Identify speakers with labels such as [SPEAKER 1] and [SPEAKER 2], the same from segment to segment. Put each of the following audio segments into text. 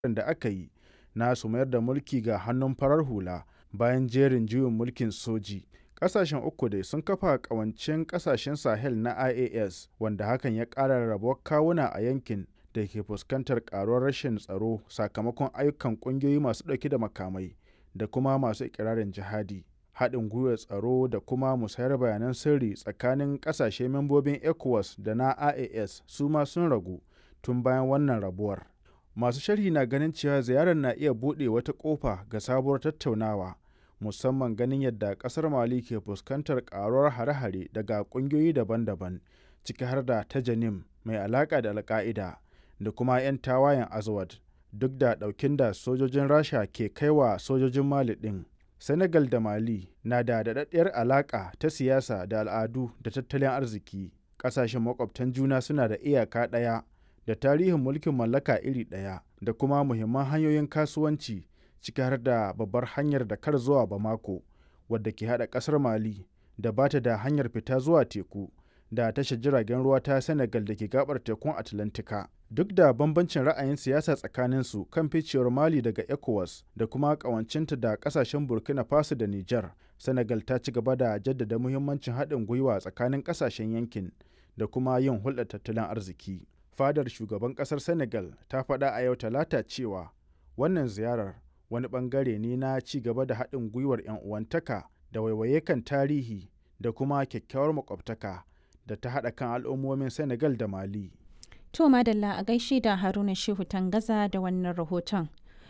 [SPEAKER 1] da aka yi na su mayar da mulki ga hannun farar hula bayan jerin juyin mulkin soji. Ƙasashen uku dai sun kafa ƙawancen ƙasashen Sahel na IAS wanda hakan ya ƙara rarrabuwar kawuna a yankin da ke fuskantar ƙaruwar rashin tsaro sakamakon ayyukan ƙungiyoyi masu ɗauke da makamai da kuma masu ikirarin jihadi. Haɗin gwiwar tsaro da kuma musayar bayanan sirri tsakanin ƙasashe membobin ECOWAS da na IAS su ma sun ragu tun bayan wannan rabuwar. Masu sharhi na ganin cewa ziyarar na iya buɗe wata ƙofa ga sabuwar tattaunawa, musamman ganin yadda ƙasar Mali ke fuskantar ƙaruwar hare-hare daga ƙungiyoyi daban-daban, ciki har da ta Janim mai alaƙa da Al-Ƙa'ida da kuma 'yan tawayen Azawad, duk da ɗaukin da sojojin Rasha ke kai wa sojojin Mali ɗin. Senegal da Mali na da daɗaɗɗiyar alaƙa ta siyasa da al'adu da tattalin arziki. Ƙasashen maƙwabtan juna suna da iyaka ɗaya da tarihin mulkin mallaka iri ɗaya da kuma muhimman hanyoyin kasuwanci ciki har da babbar hanyar Dakar zuwa Bamako wadda ke haɗa ƙasar Mali da ba ta da hanyar fita zuwa teku da tashar jiragen ruwa ta Senegal da ke gabar tekun Atlantika. Duk da bambancin ra'ayin siyasa tsakaninsu kan ficewar Mali daga ECOWAS da kuma ƙawancinta da ƙasashen Burkina Faso da Nijar, Senegal ta ci gaba da jaddada muhimmancin haɗin gwiwa tsakanin ƙasashen yankin da kuma yin hulɗar tattalin arziki. Fadar shugaban ƙasar Senegal ta faɗa a yau Talata cewa wannan ziyarar wani ɓangare ne na ci gaba da haɗin gwiwar 'yan uwantaka da waiwaye kan tarihi da kuma kyakkyawar makwabtaka da ta haɗa kan al'ummomin Senegal da Mali.
[SPEAKER 2] To Madalla a gaishe da Haruna Shehu Tangaza da wannan rahoton.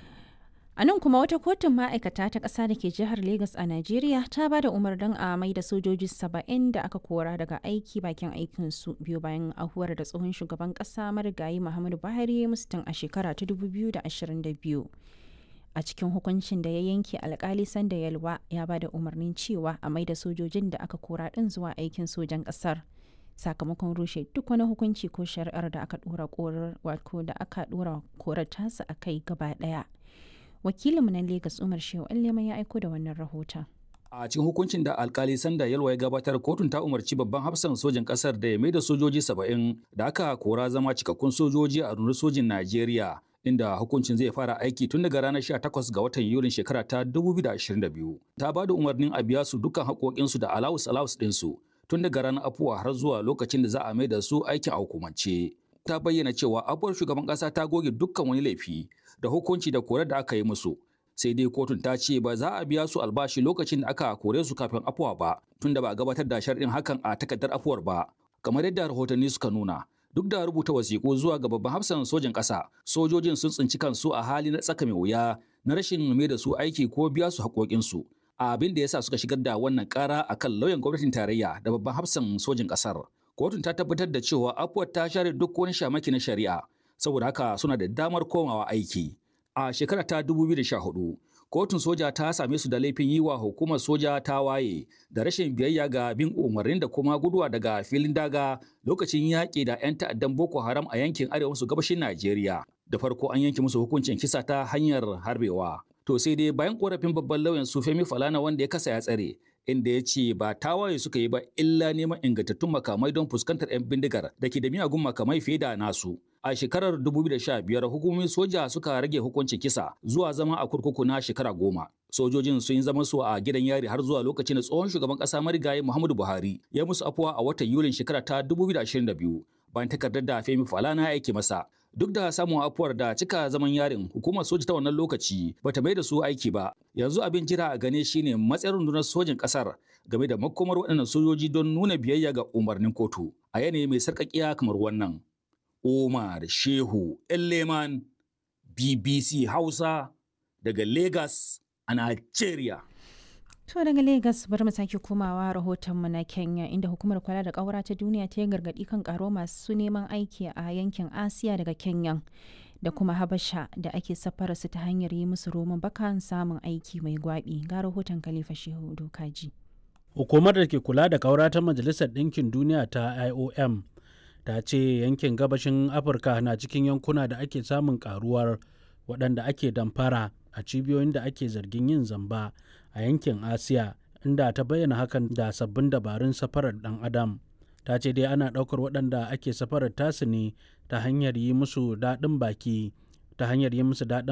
[SPEAKER 2] A nan kuma wata kotun ma'aikata ta ƙasa da ke jihar Legas a Najeriya ta ba da umarnin a mai da sojoji saba'in da aka kora daga aiki bakin aikinsu biyu bayan ahuwar da tsohon shugaban ƙasa marigayi Muhammadu Buhari musu tun a shekara ta 2022. A cikin hukuncin da ya yanke alkali sanda yalwa ya ba da umarnin cewa a mai da sojojin da aka kora ɗin zuwa aikin sojan ƙasar. sakamakon rushe duk wani hukunci ko shari'ar da aka dora korar wato da aka dora korar tasa a kai gaba daya wakilinmu na Legas Umar Shehu Allema ya aiko da wannan rahoton
[SPEAKER 3] a cikin hukuncin da alkali sanda yalwa ya gabatar kotun ta umarci babban hafsan sojin kasar da ya mai da sojoji saba'in da aka kora zama cikakkun sojoji a rundunar sojin najeriya inda hukuncin zai fara aiki tun daga ranar 18 ga watan yulin shekara ta 2022 ta ba da umarnin a biya su dukkan haƙoƙinsu da alawus alawus ɗinsu tun daga ranar afuwa har zuwa lokacin da za a mai da su aikin a hukumance. Ta bayyana cewa afuwar shugaban ƙasa ta goge dukkan wani laifi da hukunci da korar da aka yi musu. Sai dai kotun ta ce ba za a biya su albashi lokacin da aka kore su kafin afuwa ba, tun da ba a gabatar da sharɗin hakan a takardar afuwar ba. Kamar yadda rahotanni suka nuna, duk da rubuta wasiƙu zuwa ga babban hafsan sojan ƙasa, sojojin sun tsinci kansu a hali na tsaka mai wuya na rashin mai da su aiki ko biya su haƙoƙinsu. abin da ya sa suka shigar da wannan kara a kan lauyan gwamnatin tarayya da babban hafsan sojin ƙasar. Kotun ta tabbatar da cewa afuwar ta share duk wani shamaki na shari'a, saboda haka suna da damar komawa aiki. A shekara ta 2014, kotun soja ta same su da laifin yi wa hukumar soja ta waye da rashin biyayya ga bin umarnin da kuma guduwa daga filin daga lokacin yaƙi da 'yan ta'addan Boko Haram a yankin arewa maso gabashin Najeriya. Da farko an yanke musu hukuncin kisa ta hanyar harbewa. To sai dai bayan korafin babban lauyan su Femi Falana wanda ya kasa ya tsare, inda ya ce ba tawaye suka yi ba illa neman ingantattun makamai don fuskantar 'yan bindigar da ke da miyagun makamai fiye da nasu. A shekarar 2015 hukumomin soja suka rage hukuncin kisa zuwa zama a kurkuku na shekara goma. Sojojin sun yi zaman su a gidan yari har zuwa lokacin da tsohon shugaban ƙasa marigayi Muhammadu Buhari ya musu afuwa a watan Yulin shekara ta 2022 bayan takardar da Femi Falana ya aike masa. Duk da samun afuwar da cika zaman yarin hukumar soja ta wannan lokaci bata mai da su aiki ba. Yanzu abin jira a gane shine matsayin rundunar sojin kasar game da makomar waɗannan sojoji don nuna biyayya ga umarnin kotu a yanayi mai sarƙaƙiya kamar wannan. Omar Shehu Elleman BBC Hausa daga Lagos a Nigeria.
[SPEAKER 2] To daga Legas bari mu sake komawa rahotonmu na Kenya inda hukumar kula da ƙaura ta duniya ta yi gargaɗi kan ƙaro masu neman aiki a yankin Asiya daga Kenya da kuma Habasha da ake safara su ta hanyar yi musu roman bakan samun aiki mai gwaɓi ga rahoton Khalifa Shehu Dokaji.
[SPEAKER 4] Hukumar da ke kula da ƙaura ta Majalisar Ɗinkin Duniya ta IOM ta ce yankin gabashin Afirka na cikin yankuna da ake samun ƙaruwar waɗanda ake damfara a cibiyoyin da ake zargin yin zamba a yankin asiya inda ta bayyana hakan da sabbin dabarun safarar dan adam ta ce dai ana ɗaukar waɗanda ake safarar tasu ne ta hanyar yi musu daɗin baki ta hanyar yi musu daɗin